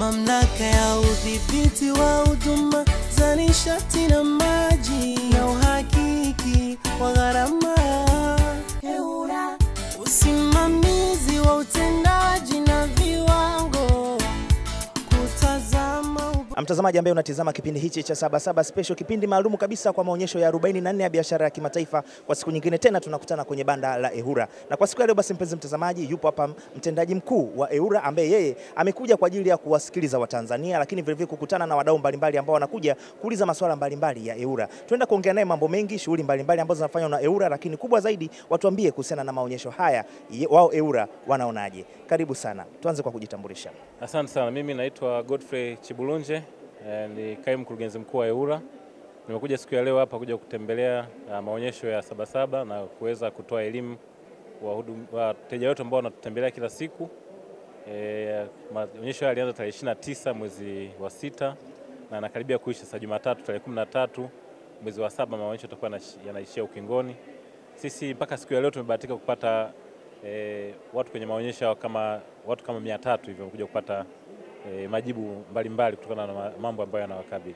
mamlaka ya udhibiti wa huduma za nishati na maji na uhakiki wa gharama EWURA, usimamizi wa utendaji na viwango, kutazama Mtazamaji ambaye unatizama kipindi hichi cha Sabasaba Special, kipindi maalum kabisa kwa maonyesho ya 44 ya biashara ya kimataifa. Kwa siku nyingine tena tunakutana kwenye banda la EWURA, na kwa siku ya leo basi, mpenzi mtazamaji, yupo hapa mtendaji mkuu wa EWURA ambaye yeye amekuja kwa ajili ya kuwasikiliza Watanzania, lakini vilevile kukutana na wadau mbalimbali ambao wanakuja kuuliza masuala mbalimbali ya EWURA. Tuenda kuongea naye mambo mengi, shughuli mbalimbali ambazo zinafanywa na EWURA, lakini kubwa zaidi watuambie kuhusiana na maonyesho haya, ye- wao EWURA wanaonaje? Karibu sana, tuanze kwa kujitambulisha. Asante sana. Mimi naitwa Godfrey Chibulunje, eh, ni kaimu mkurugenzi mkuu wa EWURA. Nimekuja siku ya leo hapa kuja kutembelea ah, maonyesho ya Sabasaba na kuweza kutoa elimu wa hudum- wateja wetu ambao wanatutembelea kila siku. Eh, maonyesho haya yalianza tarehe 29 mwezi wa sita na yanakaribia kuisha sasa Jumatatu tarehe 13 mwezi wa saba maonyesho yatakuwa yanashi- yanaishia ukingoni. Sisi mpaka siku ya leo tumebahatika kupata eh, watu kwenye maonyesho hayo kama watu kama mia tatu hivyo wamekuja kupata eh, majibu mbalimbali kutokana na ma- mambo ambayo yanawakabili.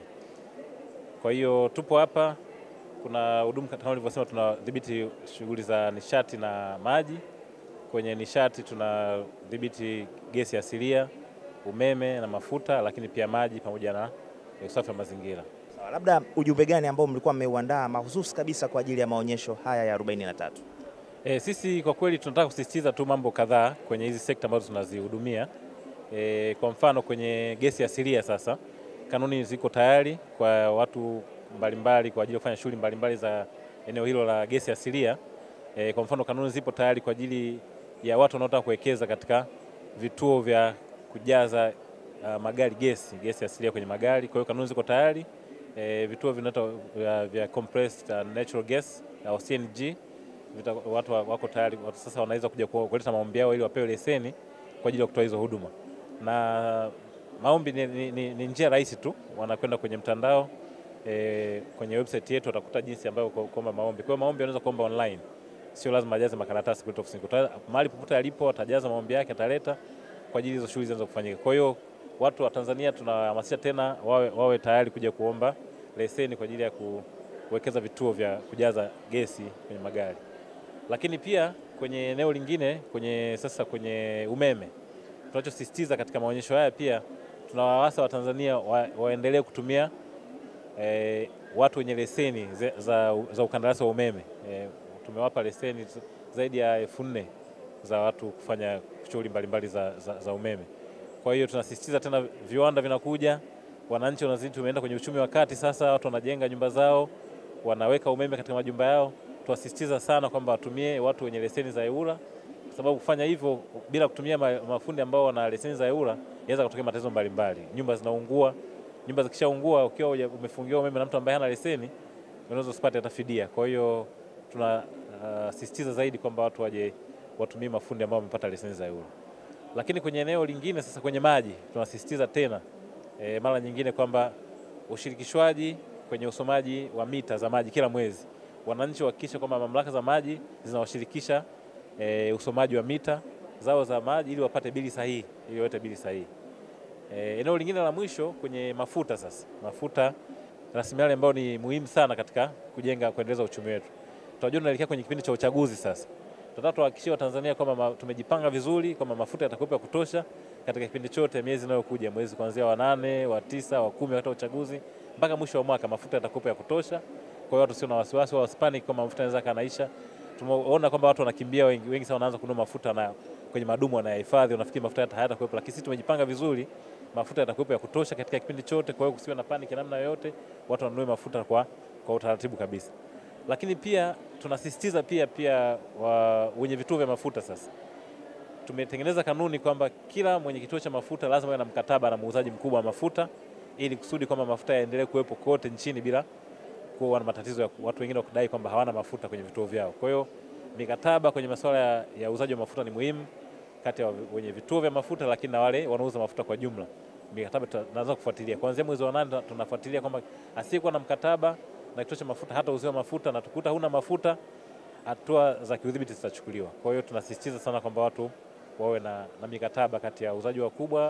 Kwa hiyo tupo hapa, kuna huduma kama ulivyosema, tunadhibiti shughuli za nishati na maji. Kwenye nishati tunadhibiti gesi asilia, umeme na mafuta, lakini pia maji pamoja na eh, usafi wa mazingira. Sawa, labda ujumbe gani ambao mlikuwa mmeuandaa mahususi kabisa kwa ajili ya maonyesho haya ya 43? E, sisi kwa kweli tunataka kusisitiza tu mambo kadhaa kwenye hizi sekta ambazo tunazihudumia. E, kwa mfano kwenye gesi asilia sasa, kanuni ziko tayari kwa watu mbalimbali kwa ajili ya kufanya shughuli mbalimbali za eneo hilo la gesi asilia. E, kwa mfano kanuni zipo tayari kwa ajili ya watu wanaotaka kuwekeza katika vituo vya kujaza uh, magari gesi gesi asilia kwenye magari. Kwa hiyo kanuni ziko tayari. E, vituo vinaitwa vya, vya compressed uh, natural gas au CNG vita, watu wa- wako tayari watu sasa wanaweza kuja ku- kuleta maombi yao ili wapewe leseni kwa ajili ya kutoa hizo huduma, na maombi ni, ni, ni, ni njia rahisi tu, wanakwenda kwenye mtandao e, kwenye website yetu watakuta jinsi ambayo ku- kuomba maombi. Kwa hiyo maombi wanaweza kuomba online, sio lazima ajaze makaratasi kuleta ofisini. Kuta- Mahali popote alipo atajaza maombi yake, ataleta kwa ajili hizo shughuli zinaweza kufanyika. Kwa hiyo watu wa Tanzania tunahamasisha tena wawe, wawe tayari kuja kuomba leseni kwa ajili ya ku- kuwekeza vituo vya kujaza gesi kwenye magari lakini pia kwenye eneo lingine kwenye sasa kwenye umeme tunachosisitiza katika maonyesho haya pia tunawaasa Watanzania wa, waendelee kutumia eh, watu wenye leseni za, za, za ukandarasi wa umeme eh, tumewapa leseni z- zaidi ya elfu nne za watu kufanya shughuli mbalimbali za, za, za umeme. Kwa hiyo tunasisitiza tena, viwanda vinakuja, wananchi wanazidi, tumeenda kwenye uchumi wa kati sasa, watu wanajenga nyumba zao, wanaweka umeme katika majumba yao. Tunasisitiza sana kwamba watumie watu wenye leseni za EWURA kwa sababu kufanya hivyo bila kutumia ma- mafundi ambao wana leseni za EWURA inaweza kutokea matatizo mbalimbali. Nyumba zinaungua, nyumba zikishaungua, ukiwa huja- umefungiwa umeme na mtu ambaye hana leseni, unaweza usipate hata fidia. Kwa hiyo tunasisitiza zaidi kwamba watu waje watumie mafundi ambao wamepata leseni za EWURA. Lakini kwenye eneo lingine sasa, kwenye maji, tunasisitiza tena e, mara nyingine kwamba ushirikishwaji kwenye usomaji wa mita za maji kila mwezi, wananchi wahakikishe kwamba mamlaka za maji zinawashirikisha e, usomaji wa mita zao za maji ili wapate bili sahihi, ili wawete bili sahihi. E, eneo lingine la mwisho kwenye mafuta sasa, mafuta rasilimali ambayo ni muhimu sana katika kujenga kuendeleza uchumi wetu. Tunajua tunaelekea kwenye kipindi cha uchaguzi sasa. Tunataka tuhakikishie Watanzania kwamba ma- tumejipanga vizuri kwamba mafuta yatakuwepo ya kutosha katika kipindi chote miezi inayokuja, mwezi kuanzia wa nane, wa tisa, wa kumi wakati wa uchaguzi mpaka mwisho wa mwaka mafuta yatakuwepo ya kutosha. Kwa hiyo watu sio na wasiwasi wa wasipanic kwamba mafuta yanaweza kanaisha. Tumeona kwamba watu wanakimbia wengi, wengi sana wanaanza kununua mafuta na kwenye madumu wanayahifadhi, wanafikiri mafuta hata hayatakuwepo, lakini sisi tumejipanga vizuri, mafuta yatakuwepo ya kutosha katika kipindi chote. Kwa hiyo kusiwe na panic namna yoyote, watu wanunue mafuta kwa, kwa utaratibu kabisa. Lakini pia tunasisitiza pia pia wa, wenye vituo vya mafuta sasa tumetengeneza kanuni kwamba kila mwenye kituo cha mafuta lazima awe na mkataba na muuzaji mkubwa wa mafuta ili kusudi kwamba mafuta yaendelee kuwepo kote nchini bila kuwa na matatizo ya watu wengine wakidai kwamba hawana mafuta kwenye vituo vyao. Kwa hiyo mikataba kwenye masuala ya, ya uuzaji wa mafuta ni muhimu kati ya wenye vituo vya mafuta, lakini na wale wanauza mafuta kwa jumla. Mikataba tunaanza kufuatilia kuanzia mwezi wa nane, tunafuatilia kwamba asiyekuwa na mkataba na kituo cha mafuta hata uziwa mafuta na tukuta huna mafuta, hatua za kiudhibiti zitachukuliwa. Kwa hiyo tunasisitiza sana kwamba watu wawe na, na mikataba kati ya wauzaji wakubwa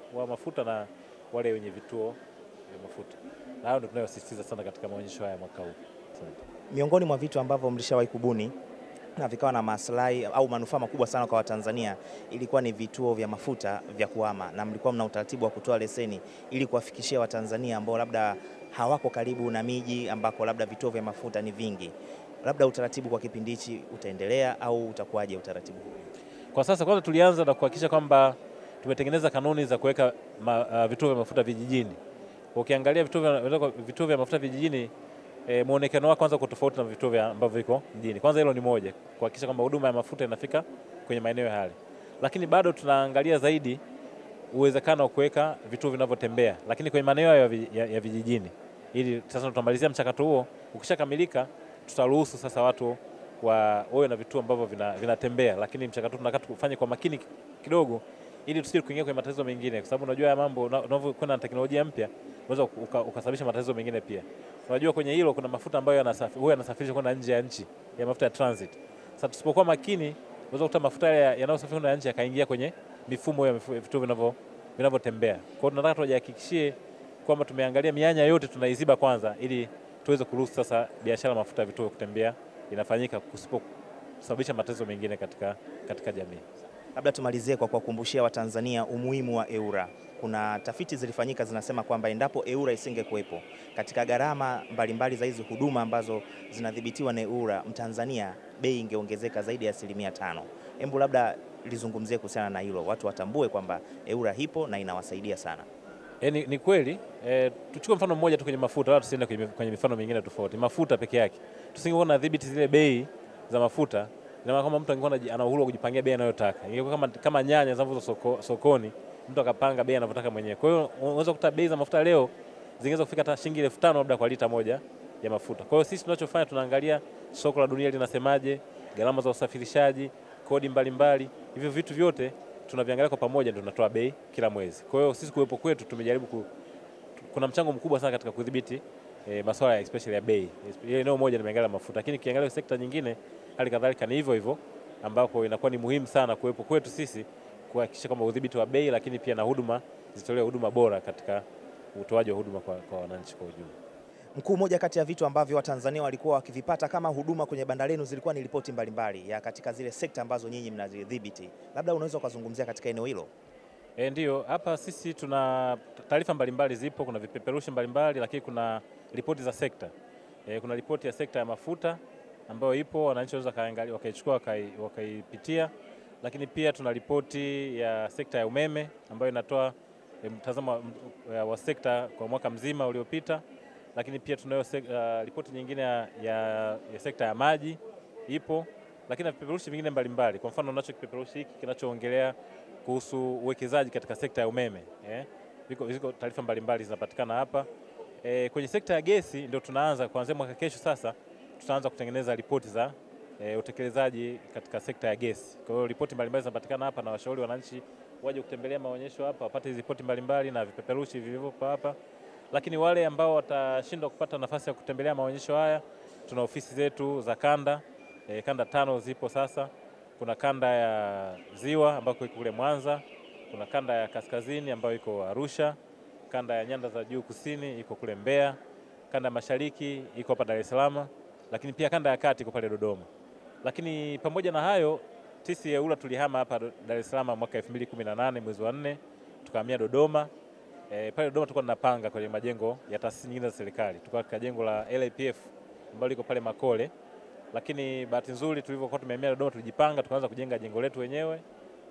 wa mafuta na wale wenye vituo vya mafuta, na hayo ndio tunayosisitiza sana katika maonyesho haya mwaka huu. Asante. Miongoni mwa vitu ambavyo mlishawahi kubuni na vikawa na maslahi au manufaa makubwa sana kwa Watanzania ilikuwa ni vituo vya mafuta vya kuhama, na mlikuwa mna utaratibu wa kutoa leseni ili kuwafikishia Watanzania ambao labda hawako karibu na miji ambako labda vituo vya mafuta ni vingi. Labda utaratibu kwa kipindi hichi utaendelea au utakuwaje utaratibu huu? Kwa sasa kwanza tulianza na kuhakikisha kwamba tumetengeneza kanuni za kuweka ma, uh, vituo vya mafuta vijijini. Ukiangalia vituo vya, vituo vya mafuta vijijini e, muonekano wake kwanza uko tofauti na vituo vya ambavyo viko mjini. Kwanza hilo ni moja, kuhakikisha kwamba huduma ya mafuta inafika kwenye maeneo yale, lakini bado tunaangalia zaidi uwezekano wa kuweka vituo vinavyotembea, lakini kwenye maeneo ya, vi- ya, ya vijijini, ili sasa tutamalizia mchakato huo. Ukishakamilika, tutaruhusu sasa watu wa wawe na vituo ambavyo vina- vinatembea, lakini mchakato tunataka tufanye kwa makini kidogo ili tusije kuingia kwenye matatizo mengine, kwa sababu unajua haya mambo una- unavyokwenda na teknolojia mpya unaweza uka- ukasababisha matatizo mengine pia. Unajua kwenye hilo kuna mafuta ambayo yanasafi- huwa yanasafirishwa kwenda nje ya nchi ya mafuta ya transit. Sasa tusipokuwa makini, unaweza kukuta mafuta yale ya- yanayosafirishwa kwenda nje yakaingia kwenye mifumo ya mifu- vituo vinavyo vinavyotembea. Kwa hiyo tunataka tujihakikishie kwamba tumeangalia mianya yote tunaiziba kwanza, ili tuweze kuruhusu sasa biashara ya mafuta ya vituo kutembea inafanyika kusipo kusababisha matatizo mengine katika, katika jamii. Labda tumalizie kwa kuwakumbushia Watanzania umuhimu wa EWURA. Kuna tafiti zilifanyika zinasema kwamba endapo EWURA isingekuwepo katika gharama mbalimbali za hizi huduma ambazo zinadhibitiwa na EWURA, Mtanzania bei ingeongezeka zaidi ya asilimia tano. Hebu labda lizungumzie kuhusiana na hilo, watu watambue kwamba EWURA ipo na inawasaidia sana. E, ni, ni kweli e, tuchukue mfano mmoja tu kwenye mafuta, wala tusiende kwenye, kwenye mifano mingine tofauti. Mafuta peke yake tusingekuwa na dhibiti zile bei za mafuta, ina maana kama mtu angekuwa anaji- ana uhuru wa kujipangia bei anayotaka. Ingekuwa kama, kama nyanya zinazouzwa soko, sokoni, mtu akapanga bei anavyotaka mwenyewe. Kwa hiyo unaweza kukuta bei za mafuta leo zingeweza kufika hata shilingi elfu tano labda kwa lita moja ya mafuta. Kwa hiyo sisi tunachofanya tunaangalia soko la dunia linasemaje, gharama za usafirishaji, kodi mbalimbali, hivyo vitu vyote tunaviangalia kwa pamoja, ndio tunatoa bei kila mwezi. Kwa hiyo sisi kuwepo kwetu tumejaribu ku, kuna mchango mkubwa sana katika kudhibiti e, masuala ya especially ya bei. Ile eneo moja nimeangalia mafuta, lakini kiangalia sekta nyingine hali kadhalika ni hivyo hivyo, ambapo inakuwa ni muhimu sana kuwepo kwetu sisi kuhakikisha kwamba udhibiti wa bei, lakini pia na huduma zitolewe huduma bora katika utoaji wa huduma kwa, kwa wananchi kwa ujumla. Mkuu, moja kati ya vitu ambavyo Watanzania walikuwa wakivipata kama huduma kwenye banda lenu zilikuwa ni ripoti mbalimbali ya katika zile sekta ambazo nyinyi mnazidhibiti. Labda unaweza ukazungumzia katika eneo hilo. E, ndio hapa sisi tuna taarifa mbalimbali zipo, kuna vipeperushi mbalimbali, lakini kuna ripoti za sekta. E, kuna ripoti ya sekta ya mafuta ambayo ipo, wananchi wanaweza kaangalia wakaichukua wakai- wakaipitia, lakini pia tuna ripoti ya sekta ya umeme ambayo inatoa e, mtazamo wa- m- wa sekta kwa mwaka mzima uliopita, lakini pia tunayo sek- uh, ripoti nyingine ya, ya, ya sekta ya maji ipo, lakini na vipeperushi vingine mbalimbali. Kwa mfano unacho kipeperushi hiki kinachoongelea kuhusu uwekezaji katika sekta ya umeme eh. Ziko, ziko taarifa mbalimbali zinapatikana hapa eh. Kwenye sekta ya gesi ndio tunaanza kuanzia mwaka kesho sasa, tutaanza kutengeneza ripoti za eh, utekelezaji katika sekta ya gesi. Kwa hiyo ripoti mbalimbali zinapatikana hapa, na washauri wananchi waje kutembelea maonyesho hapa wapate hizi ripoti mbalimbali na vipeperushi vilivyopo hapa. Lakini wale ambao watashindwa kupata nafasi ya kutembelea maonyesho haya, tuna ofisi zetu za kanda eh, kanda tano zipo sasa kuna kanda ya ziwa ambayo iko kule Mwanza, kuna kanda ya kaskazini ambayo iko Arusha, kanda ya nyanda za juu kusini iko kule Mbeya, kanda ya mashariki iko hapa Dar es Salaam, lakini pia kanda ya kati iko pale Dodoma. Lakini pamoja na hayo, sisi EWURA tulihama hapa Dar es Salaam mwaka 2018 mwezi wa 4 tukahamia Dodoma. E, pale Dodoma tulikuwa tunapanga kwenye majengo ya taasisi nyingine za serikali. Tulikuwa katika jengo la LAPF ambalo liko pale Makole lakini bahati nzuri tulivyokuwa tumehamia Dodoma tulijipanga tukaanza kujenga jengo letu wenyewe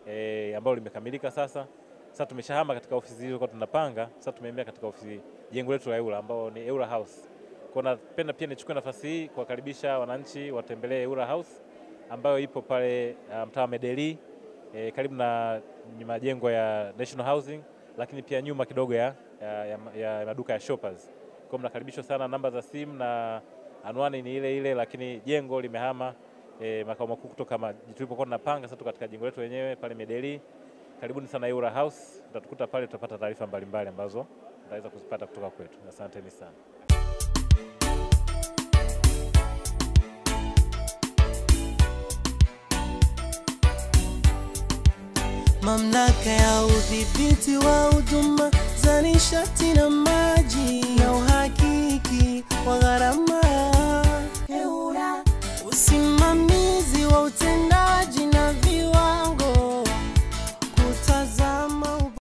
e, ambalo limekamilika sasa. Sasa tumeshahama katika ofisi hizo tulikuwa tunapanga, sasa tumehamia katika ofisi jengo letu la EWURA ambao ni EWURA House. Kwa napenda pia nichukue nafasi hii kuwakaribisha wananchi watembelee EWURA House ambayo ipo pale uh, mtaa wa Medeli e, karibu na majengo ya National Housing, lakini pia nyuma kidogo ya, ya, ya, ya maduka ya Shoppers. Kwa mnakaribishwa sana, namba za simu na anwani ni ile ile, lakini jengo limehama e, makao makuu kutoka ma- tulipokuwa tunapanga. Sasa tuko katika jengo letu wenyewe pale Medeli. Karibuni sana EWURA House, utatukuta pale, tutapata taarifa mbalimbali ambazo utaweza kuzipata kutoka kwetu. Asanteni sana. mamlaka ya udhibiti wa huduma za nishati na maji